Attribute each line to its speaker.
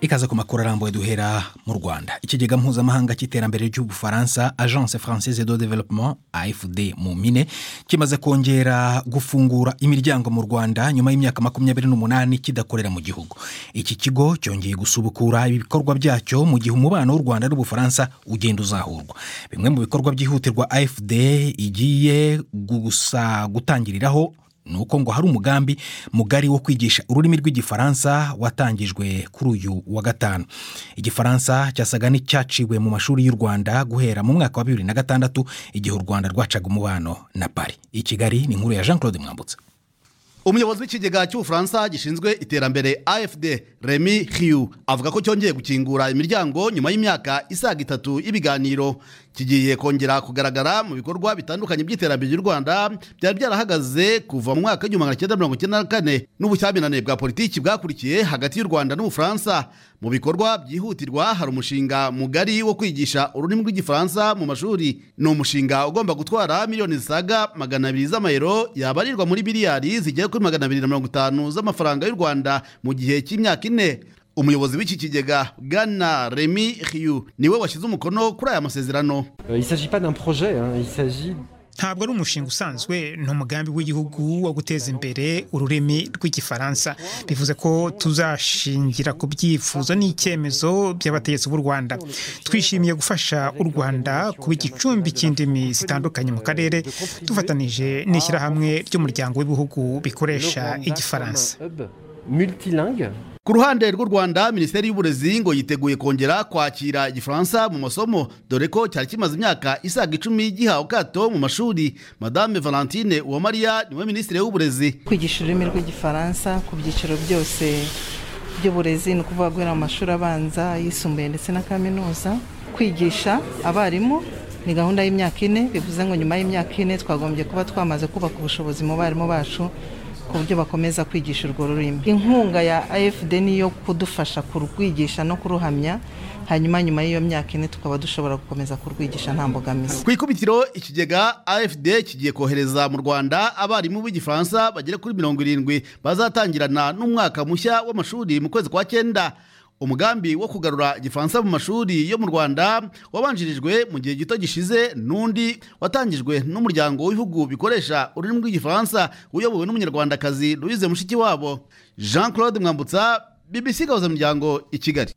Speaker 1: ikaza ku makuru arambuye duhera mu rwanda ikigega mpuzamahanga cy'iterambere ry'ubufaransa agence française de développement afd mu mpine kimaze kongera gufungura imiryango mu rwanda nyuma y'imyaka makumyabiri n'umunani kidakorera mu gihugu iki kigo cyongeye gusubukura ibikorwa byacyo mu gihe umubano w'u rwanda n'ubufaransa ugenda uzahurwa bimwe mu bikorwa byihutirwa afd igiye gusa gutangiriraho ni uko ngo hari umugambi mugari wo kwigisha ururimi rw'igifaransa watangijwe kuri uyu wa gatanu igifaransa cyasaga n'icyaciwe mu mashuri y'u rwanda guhera mu mwaka wa bibiri na gatandatu igihe u rwanda rwacaga umubano na pari i kigali ni inkuru ya jean claude mwambutse
Speaker 2: umuyobozi w'ikigega cy'ubufaransa gishinzwe iterambere afd remy hiu avuga ko cyongeye gukingura imiryango nyuma y'imyaka isaga itatu y'ibiganiro kigiye kongera kugaragara mu bikorwa bitandukanye by'iterambere ry'u rwanda byari byarahagaze kuva mu mwaka w'igihumbi magana cyenda mirongo icyenda na kane n'ubushyamirane bwa politiki bwakurikiye hagati y'u rwanda n'ubufaransa mu bikorwa byihutirwa hari umushinga mugari wo kwigisha ururimi rw'igifaransa mu mashuri ni umushinga ugomba gutwara miliyoni zisaga magana abiri z'amayero yabarirwa muri miliyari zigera kuri magana abiri na mirongo itanu z'amafaranga y'u rwanda mu gihe cy'imyaka ine umuyobozi w'iki kigega bwana remy hiu niwe washyize umukono kuri aya masezerano
Speaker 3: ntabwo ari umushinga usanzwe ni umugambi w'igihugu wo guteza imbere ururimi rw'igifaransa bivuze ko tuzashingira ku byifuzo n'icyemezo by'abategetsi b'u rwanda twishimiye gufasha u rwanda kuba igicumbi cy'indimi zitandukanye mu karere dufatanije n'ishyirahamwe ry'umuryango w'ibihugu bikoresha igifaransa
Speaker 2: ku ruhande rw'u rwanda minisiteri y'uburezi ngo yiteguye kongera kwakira igifaransa mu masomo dore ko cyari kimaze imyaka isaga icumi gihawe kato mu mashuri madame valentine uwamariya niwe minisitiri w'uburezi
Speaker 4: kwigisha ururimi rw'igifaransa ku byiciro byose by'uburezi ni ukuvuga guhera mu mashuri abanza ayisumbuye ndetse na kaminuza kwigisha abarimu ni gahunda y'imyaka ine bivuze ngo nyuma y'imyaka ine twagombye kuba twamaze kubaka ubushobozi mu barimu bacu ku buryo bakomeza kwigisha urwo rurimi inkunga ya afd niyo kudufasha kurwigisha no kuruhamya hanyuma nyuma y'iyo myaka ine tukaba dushobora gukomeza kurwigisha nta mbogamizi
Speaker 2: ku ikubitiro ikigega afd kigiye kohereza mu rwanda abarimu b'igifaransa bagera kuri mirongo irindwi bazatangirana n'umwaka mushya w'amashuri mu kwezi kwa cyenda umugambi wo kugarura igifaransa mu mashuri yo mu rwanda wabanjirijwe mu gihe gito gishize n'undi watangijwe n'umuryango w'ibihugu bikoresha ururimi rw'igifaransa uyobowe n'umunyarwandakazi louise mushikiwabo jean claude mwambutsa bbc gahuza imiryango i kigali